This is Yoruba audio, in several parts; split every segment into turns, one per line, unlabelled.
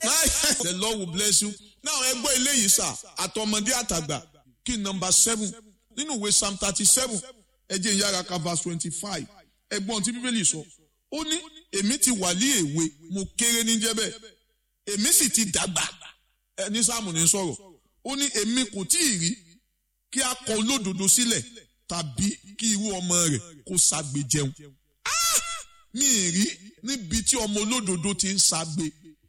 the lord will bless you now ẹ gbọ́ eléyìí sà àtọmọdé àtàgbà kí nọmba seven nínú ìwé psalm thirty seven ẹ jẹ́ ìyára ka verse twenty five ẹgbọ́n tí bíbélì sọ ó ní èmi ti wà ní èwe mo kéré ní jẹ́bẹ̀ èmi sì ti dàgbà ẹni sáàmù ní sọ̀rọ̀ ó ní èmi kò tí ì rí kí a kọ olódodo sílẹ̀ tàbí kí irú ọmọ rẹ̀ kó ṣagbe jẹun mi ì rí níbi tí ọmọ olódodo ti ń ṣagbe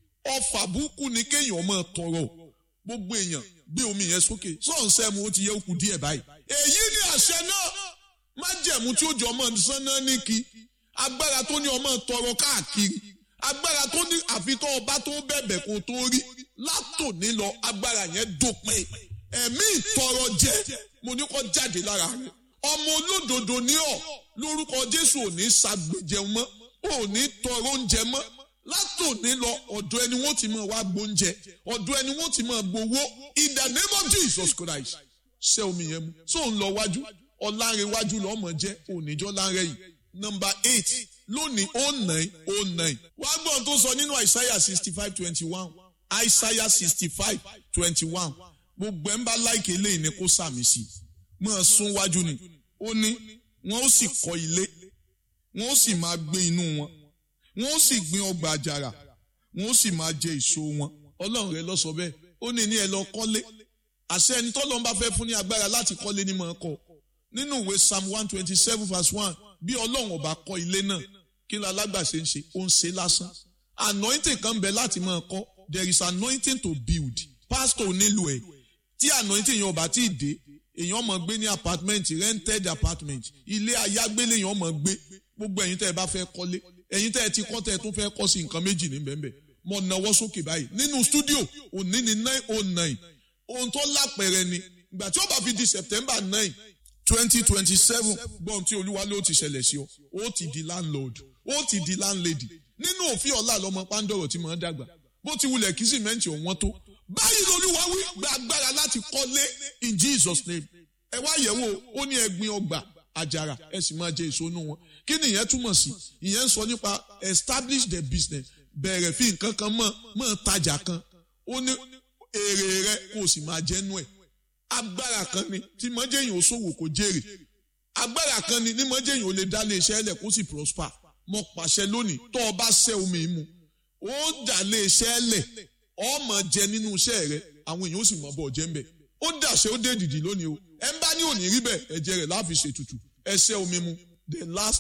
ọfà burúkú ni kéèyàn máa tọrọ gbogbo èèyàn gbé omi yẹn sókè sọ́ọ̀nsẹ́mu ó ti yẹ kù díẹ̀ báyìí èyí ni àṣẹ náà májẹ̀mú tí ó jọ ọmọ sánná ní kí agbára tó ní ọmọ tọrọ káàkiri agbára tó ní àfitọ́ ọba tó bẹ̀bẹ̀ kó tó rí látòní lọ agbára yẹn dópin ẹ̀mí ìtọrọ jẹ mo ní kó jáde lára rẹ ọmọ olódodo ní ọ lórúkọ jésù ò ní ṣàgbéjẹun mọ́ ò ní tọrọ oúnjẹ mọ́ látòní lọ ọ̀dọ̀ ẹni wọ́n ti máa wá gbóúnjẹ ọ̀dọ̀ ẹni wọ́n ti máa gbowó in the name of jesus christ ṣé omi yẹn mu tó ń lọ wájú ọ̀làǹrẹ̀wájú lọ́mọ jẹ́ oníjọ́ láńrẹ̀ yìí nọmba eight lónìí oh nine oh nine wá gbọ́n tó sọ nínú àìsáyà sixty five twenty one àìsáyà sixty five twenty one gbogbo ẹ̀ ń bá láìkè eléyìí ni kó sàmì sí mọ́ ẹ sún wájú ni ó ní wọ́n ó sì kọ́ ilé wọ́n ó sì máa gbé inú wọn wọ́n ó sì gbin ọgbà àjàrà wọ́n ó sì máa jẹ èso wọn ọlọ́run rẹ lọ sọ bẹ́ẹ̀ ó ní ní ẹ lọ kọ́lé àṣẹ ẹni tọ́lọ́run bá fẹ́ fún ní agbára láti kọ́lé ní mọ̀ ọ́ kọ́ nínú ìwé psalm one twenty seven verse one bí ọlọ́run ọba kọ́ ilé náà kí ló alágbàṣe ń ṣe ó ń ṣe lásán anointing kan bẹ láti máa kọ́ there is anointing to build pastor nílò ẹ̀ tí anointing yẹn ọba tí ì dé èèyàn mọ̀ gbé ní apartment rented apartment ilé ayágbélé èèyàn mọ̀ gbé gbogbo ẹ̀yin tẹ́ ẹ bá fẹ́ kọ́lé ẹ̀yin tẹ́ ẹ ti kọ́ tẹ́ ẹ tún fẹ́ kọ́ sí nǹkan méjì ní bẹ́ẹ̀ bẹ́ẹ̀ mo nawọ́ sókè báyìí nínú studio òní ní nine oh nine ohun tó lápẹ̀rẹ̀ ni ìgbà tí ó bá fi di september nine twenty twenty seven gbọ́n tí olúwa ló ti ṣẹlẹ̀ sí ọ ó ti di landlord ó ti di landlady nínú òfin ọ̀la lọmọ pàǹdọ̀rọ̀ tí màá dàgbà bó ti wulẹ̀ kí sìmẹ́ǹtì ọ̀wọ́n tó báyìí lolúwa wí gba agbára láti kọ́lé in jesus name ẹ wá yẹ̀wò ó ní ẹgbin ọgbà àjàrà ẹ sì máa jẹ èso inú wọn kí ni ìyẹn túmọ̀ sí ìyẹn ń sọ nípa establish the business bẹ̀rẹ̀ fi nǹkan kan mọ̀ mọ̀ tajà kan ó ní èrè rẹ kó o sì máa jẹ́ nú ẹ̀ agbára kan ni tí mọ́jẹ́yìn ò ṣòwò kò jèrè agbára kan ni ní mọ́jẹ́yìn ò lè dá lé iṣẹ́ ẹlẹ̀ kó sì prosper mo pàṣẹ lónìí tó o bá ṣẹ́ omi mu ó dà lé iṣẹ́ ẹlẹ̀ ọmọ jẹ nínú iṣẹ́ rẹ àwọn èèyàn ó sì mọ̀ bọ̀ jẹ́ ń bẹ̀ ó dàṣẹ ó dé dìdì lónìí o ẹ ń bá ní òní rí bẹ́ẹ̀ ẹ̀jẹ̀ rẹ̀ láfi ṣètùtù ẹ ṣẹ́ omi mu the last